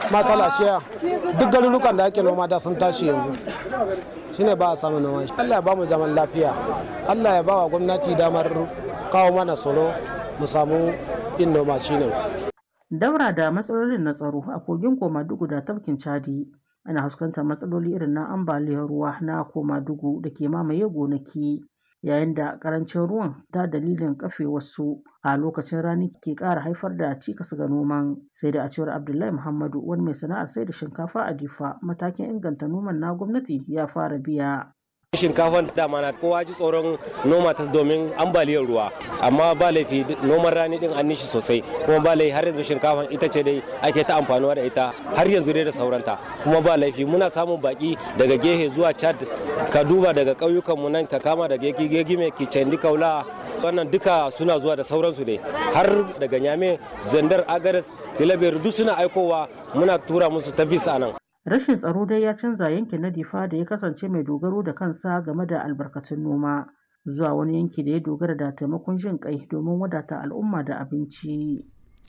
matsala shiya duk garurukan da ake noma da sun tashi yanzu shine ba a samu noma Allah ya ba mu zaman lafiya Allah ya ba wa gwamnati damar kawo mana tsaro mu samu yin noma shine Daura da matsalolin na tsaro a kogin Komadugu da tafkin Chadi ana fuskantar matsaloli irin na ambaliyar ruwa na Komadugu da ke mamaye gonaki yayin da karancin ruwan ta dalilin kafe wasu a lokacin rani ke ƙara haifar da cikas ga noman sai da a cewar Abdullahi Muhammadu wani mai sana'ar sai da shinkafa a Difa matakin inganta noman na gwamnati ya fara biya. shinkafan dama na kowa ji tsoron noma ta domin ambaliyar ruwa amma ba laifi noman rani din an nishi sosai kuma ba laifi har yanzu shinkafan ita ce dai ake ta amfanuwa da ita har yanzu dai da sauranta kuma ba laifi muna samun baki daga gehe zuwa chad ka duba daga ƙauyukan mu nan ka kama daga gegime kicendi kaula wannan duka suna zuwa da sauransu dai har daga nyame zandar agares tilabiyar duk suna aikowa muna tura musu ta visa nan Rashin tsaro dai ya canza yankin na Difa da ya kasance mai dogaro da kansa game da albarkatun noma zuwa wani yanki da ya dogara da taimakon jin kai domin wadata al'umma da abinci.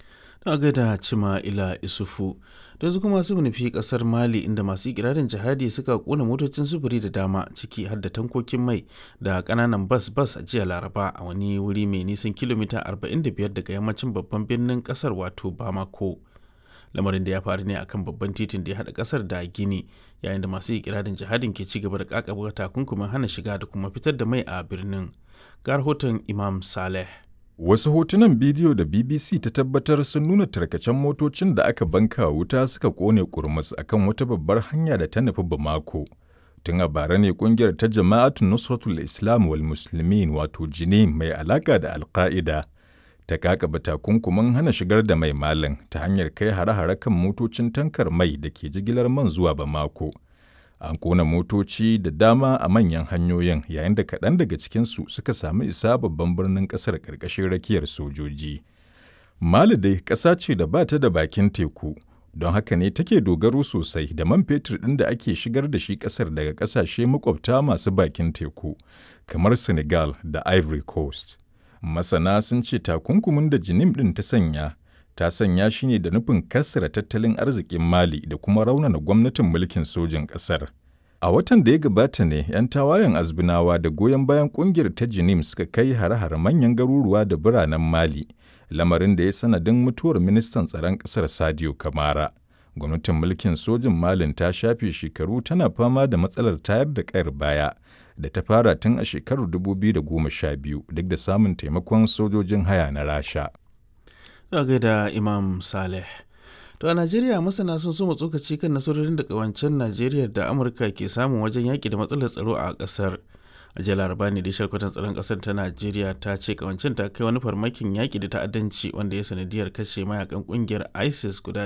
Ta gaida cima ila isufu da yanzu kuma su nufi kasar mali inda masu ikirarin jihadi suka kona motocin sufuri da dama ciki har da tankokin mai da kananan bas bas a jiya laraba a wani wuri mai nisan kilomita 45 daga yammacin babban birnin kasar wato bamako lamarin da ya faru ne akan babban titin da ya haɗa ƙasar da gini yayin da masu ikirarin jihadin ke ci gaba da kakaba takunkumin hana shiga da kuma fitar da mai a birnin ga rahoton imam saleh Wasu hotunan bidiyo da BBC ta tabbatar sun nuna tarkacen motocin da aka banka wuta suka kone kurmus akan wata babbar hanya da ta nufi Bamako. Tun a bara ne kungiyar ta Jama'atun Nusratul Islam wal Muslimin wato Jinim mai alaka da Al-Qaida ta kakaba takunkumin hana shigar da mai malin ta hanyar kai hare-hare kan motocin tankar mai da ke jigilar man zuwa Bamako. An kona motoci da dama a manyan hanyoyin yayin da kaɗan daga cikinsu suka sami isa babban birnin ƙasar ƙarƙashin rakiyar sojoji. Mali dai ƙasa ce da ba ta da bakin teku, don haka ne take dogaro sosai da man fetur ɗin da ake shigar da shi ƙasar daga ƙasashe makwabta masu bakin teku, kamar Senegal da Ivory Coast. Masana sun ce takunkumin da jinim ɗin ta sanya, ta sanya shi ne da nufin kassara tattalin arzikin Mali da kuma raunana gwamnatin mulkin sojin ƙasar. A watan da ya gabata ne 'yan tawayen azbinawa da goyon bayan ƙungiyar ta jinim suka kai hare-hare manyan garuruwa da biranen Mali, lamarin da ya sanadin mutuwar ministan tsaron ƙasar Sadio Kamara. Gwamnatin mulkin sojin Malin ta shafe shekaru tana fama da matsalar tayar da ƙayar baya da ta fara tun a shekarar 2012 duk da samun taimakon sojojin haya na Rasha. Za gaida Imam Saleh. To a Najeriya masana sun so tsokaci kan nasarorin da kawancen Najeriya da Amurka ke samun wajen yaƙi da matsalar tsaro a ƙasar. A jiya laraba ne da sharkwatan tsaron ƙasar ta Najeriya ta ce kawancen ta kai wani farmakin yaƙi da ta'addanci wanda ya sanadiyar kashe mayakan ƙungiyar ISIS guda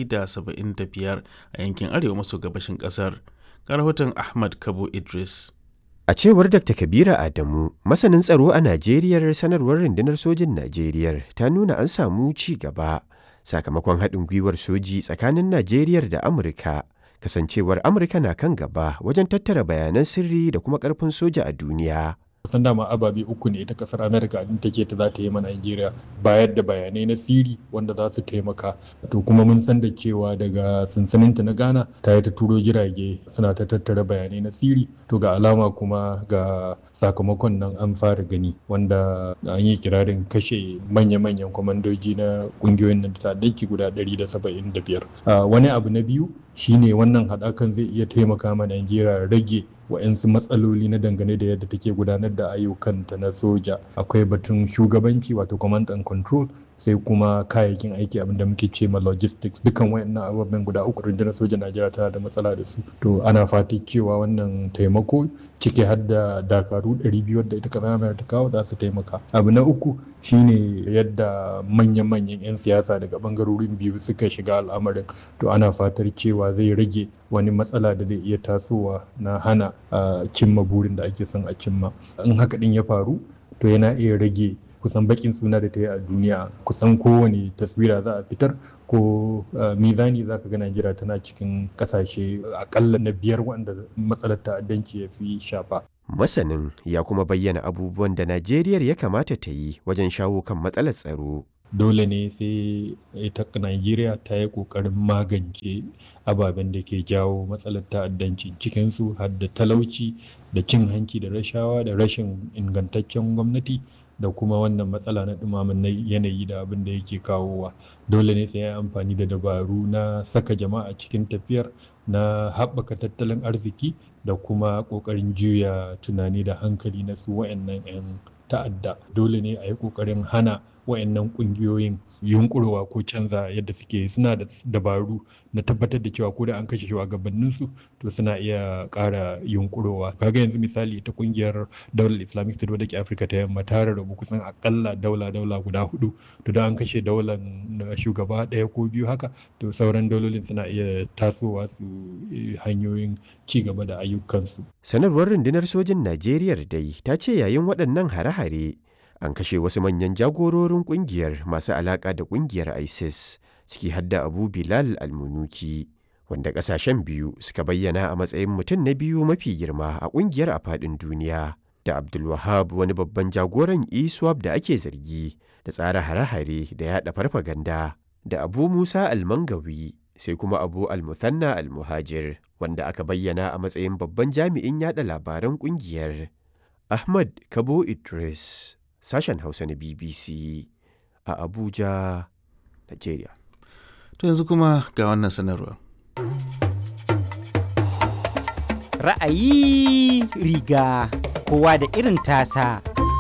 175 a yankin arewa maso gabashin ƙasar. Ga rahoton Ahmad Kabo Idris. A cewar Dr. Kabira Adamu, masanin tsaro a Najeriya sanarwar rundunar sojin Najeriya ta nuna an samu ci gaba sakamakon haɗin gwiwar soji tsakanin Najeriya da Amurka. Kasancewar Amurka na kan gaba wajen tattara bayanan sirri da kuma ƙarfin soja a duniya. san dama ababe uku ne ita kasar amerika din take ta za ta yi ma nigeria bayar da bayanai na siri wanda za su taimaka to kuma mun san da cewa daga sansaninta na ghana ta yi ta turo jirage suna ta tattara bayanai na siri to ga alama kuma ga sakamakon nan an fara gani wanda an yi kirarin kashe manya-manyan kwamandoji na kungiyoyin nan ta daki guda 175 wani abu na biyu shine wannan haɗakan zai iya taimaka ma nigeria rage wa'yansu matsaloli na dangane da yadda take gudanar da ayyukanta na soja akwai batun shugabanci wato command and control sai kuma kayayyakin aiki abinda muke ce ma logistics dukan wayannan ababen guda uku rundunar sojan najeriya tana da matsala da su to ana fati cewa wannan taimako ciki har da dakaru 200 da ita kasar ta kawo za su taimaka abu na uku shine yadda manyan-manyan 'yan siyasa daga bangarorin biyu suka shiga al'amarin to ana fatar cewa zai rage wani matsala da zai iya tasowa na hana cimma burin da ake son a cimma in haka din ya faru to yana iya rage kusan bakin suna da ta yi a duniya kusan kowane taswira za a fitar ko mizani za ka ga najeriya tana cikin kasashe akalla na biyar wanda matsalar ta'addanci ya fi shafa Masanin ya kuma bayyana abubuwan da Najeriya ya kamata ta yi wajen shawo kan matsalar tsaro. dole ne sai ita Najeriya ta yi ƙoƙarin magance ababen da ke jawo matsalar ta'addanci cikinsu har da talauci da cin hanci da rashawa da rashin ingantaccen gwamnati da kuma wannan matsala na ɗumamin yanayi da abin da yake kawowa dole ne sai ya amfani da dabaru na saka jama'a cikin tafiyar na haɓaka tattalin arziki da kuma ƙoƙarin juya tunani da hankali na su wa'annan 'yan ta'adda dole ne a yi ƙoƙarin hana wa'annan ƙungiyoyin yunkurowa ko canza yadda suke suna da dabaru na tabbatar da cewa ko da an kashe shugabanninsu to suna iya ƙara yunkurowa kaga yanzu misali ta ƙungiyar daular islamic state wadda ke afirka ta yamma ta rarrabu kusan akalla daula daula guda hudu to da an kashe daular shugaba ɗaya ko biyu haka to sauran daulolin suna iya tasowa su hanyoyin ci gaba da ayyukansu sanarwar rundunar sojin najeriya dai ta ce yayin waɗannan hare-hare an kashe wasu manyan jagororin kungiyar masu alaka da kungiyar isis ciki hadda abu bilal almunuki wanda kasashen biyu suka bayyana a matsayin mutum na biyu mafi girma a kungiyar a fadin duniya da abdulwahab wani babban jagoran iswap da ake zargi da tsara hare-hare da yada farfaganda da abu musa almangawi sai kuma abu almuthanna almuhajir wanda aka bayyana a matsayin babban jami'in yada labaran kungiyar ahmad kabo idris sashen Hausa na BBC a Abuja, Nigeria. To yanzu kuma ga wannan sanarwa. Ra'ayi riga kowa da irin tasa.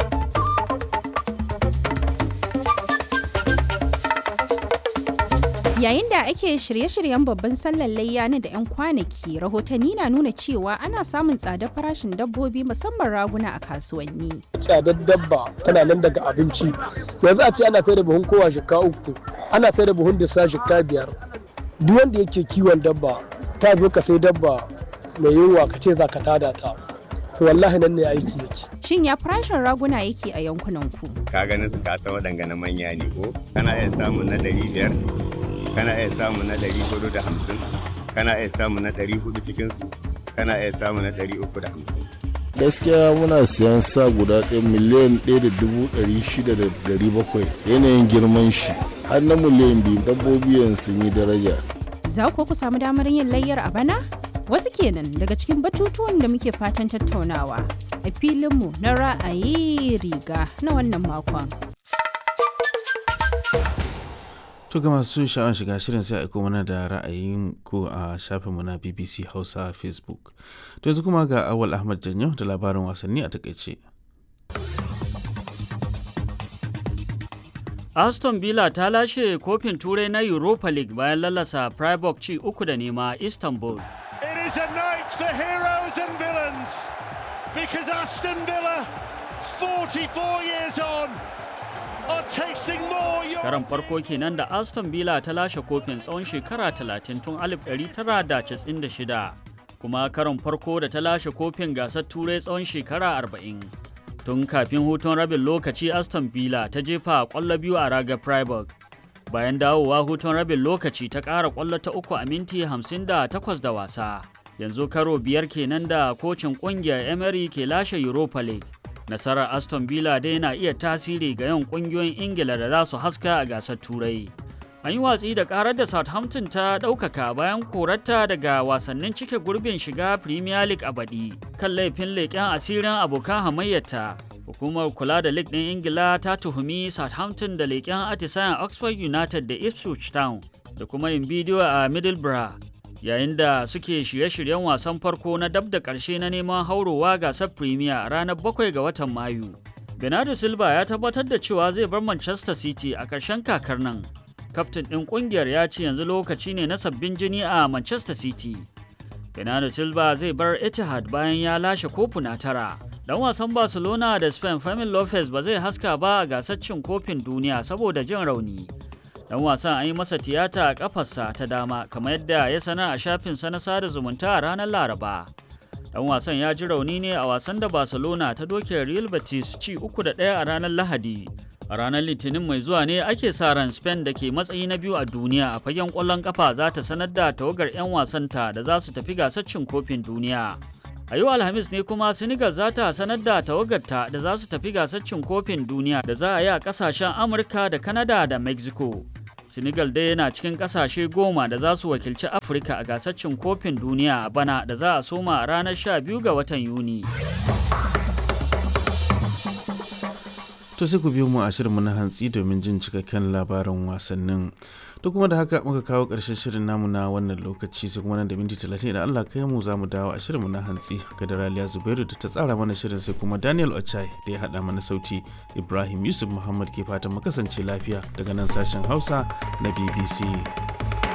Yayin da ake shirye-shiryen babban sallar layya na da 'yan kwanaki, rahotanni na nuna cewa ana samun tsadar farashin dabbobi musamman raguna a kasuwanni. Tsadar dabba tana nan daga abinci. Yanzu a ce ana sai da buhun kowa shika uku, ana sai da buhun disa shika biyar. Duk wanda yake kiwon dabba, ta zo ka sai dabba mai yunwa ka ce za ka tada ta. To wallahi nan ne aiki yake. Shin ya farashin raguna yake a yankunan ku? Ka ganin su ka san waɗanga manya ne ko? Kana iya samun na ɗari biyar, kana iya samu na ɗari hudu da hamsin kana iya samu na ɗari hudu cikinsu kana iya samu na ɗari uku da hamsin. gaskiya muna siyan sa guda ɗaya miliyan ɗaya da dubu ɗari shida da ɗari bakwai yanayin girman shi har na miliyan biyu dabbobi yanzu sun yi daraja. Za ku ku samu damar yin layyar a bana? Wasu kenan daga cikin batutuwan da muke fatan tattaunawa a filinmu na ra'ayi riga na wannan makon. To ga masu sha'awar shiga shirin sai aiko mana da ra'ayin ku a shafinmu na BBC Hausa Facebook. To yanzu kuma ga Awal Ahmad Janyo da labarin wasanni a takaice. Aston Villa ta lashe kofin turai na Europa League bayan lalasa Freiburg ci uku da nema Istanbul. It is a night for heroes and villains because Aston Villa 44 years on Karan farko kenan da Aston Villa ta lashe kofin tsawon shekara 30 tun 1996 kuma karon farko da ta lashe kofin gasar turai tsawon shekara 40. Tun kafin hutun rabin lokaci Aston Villa ta jefa kwallo biyu a ragar Freiburg. Bayan dawowa hutun rabin lokaci ta ƙara kwallo ta uku a minti 58 da wasa. Yanzu karo biyar kenan da kocin ƙungiyar Emery ke lashe Europa League. nasarar aston villa dai na iya tasiri ga yawan kungiyoyin ingila da za su haska a gasar turai an yi watsi da karar da southampton ta ɗaukaka bayan korarta daga wasannin cike gurbin shiga premier league a baɗi kan laifin leƙen asirin abokan hamayyarta hukumar kula da league ɗin ingila ta tuhumi southampton da leƙen atisayen oxford united da ipswich town da kuma yin bidiyo a middlesbrough yayin da suke shirye-shiryen wasan farko na dab da ƙarshe na neman haurowa gasar premier a ranar 7 ga watan mayu bernardo silva ya tabbatar da cewa zai bar manchester city a ƙarshen kakar nan kaftin ɗin ƙungiyar ya ce yanzu lokaci ne na sabbin jini a manchester city bernardo silva zai bar etihad bayan ya lashe kofuna tara dan wasan barcelona da spain Fermin lopez ba zai haska ba a gasar cin kofin duniya saboda jin rauni dan wasan an yi masa tiyata a kafarsa ta dama kamar yadda ya sanar a shafinsa na sada zumunta a ranar laraba dan wasan ya ji rauni ne a wasan da barcelona ta doke real betis ci uku da ɗaya a ranar lahadi a ranar litinin mai zuwa ne ake sa ran spain da ke matsayi na biyu a duniya a fagen ƙwallon kafa za ta sanar da tawagar 'yan wasanta da za su tafi gasar cin kofin duniya A yau Alhamis ne kuma Senegal za ta sanar da tawagarta da za su tafi gasar cin kofin duniya da za a yi a kasashen Amurka da Canada da Mexico. Senegal dai yana cikin kasashe goma da za su wakilci Afirka a gasar cin kofin duniya a bana da za a soma a ranar 12 ga watan Yuni. To sai ku biyo mu a shirinmu na hantsi domin jin cikakken labarin wasannin. To kuma da haka muka kawo ƙarshen shirin namu na wannan lokaci sai kuma nan da minti talatin idan Allah kai mu za mu dawo a shirinmu na hantsi ga da Raliya Zubairu da ta tsara mana shirin sai kuma Daniel Ochai da ya haɗa mana sauti Ibrahim Yusuf Muhammad ke fatan mu kasance lafiya daga nan sashen Hausa na BBC.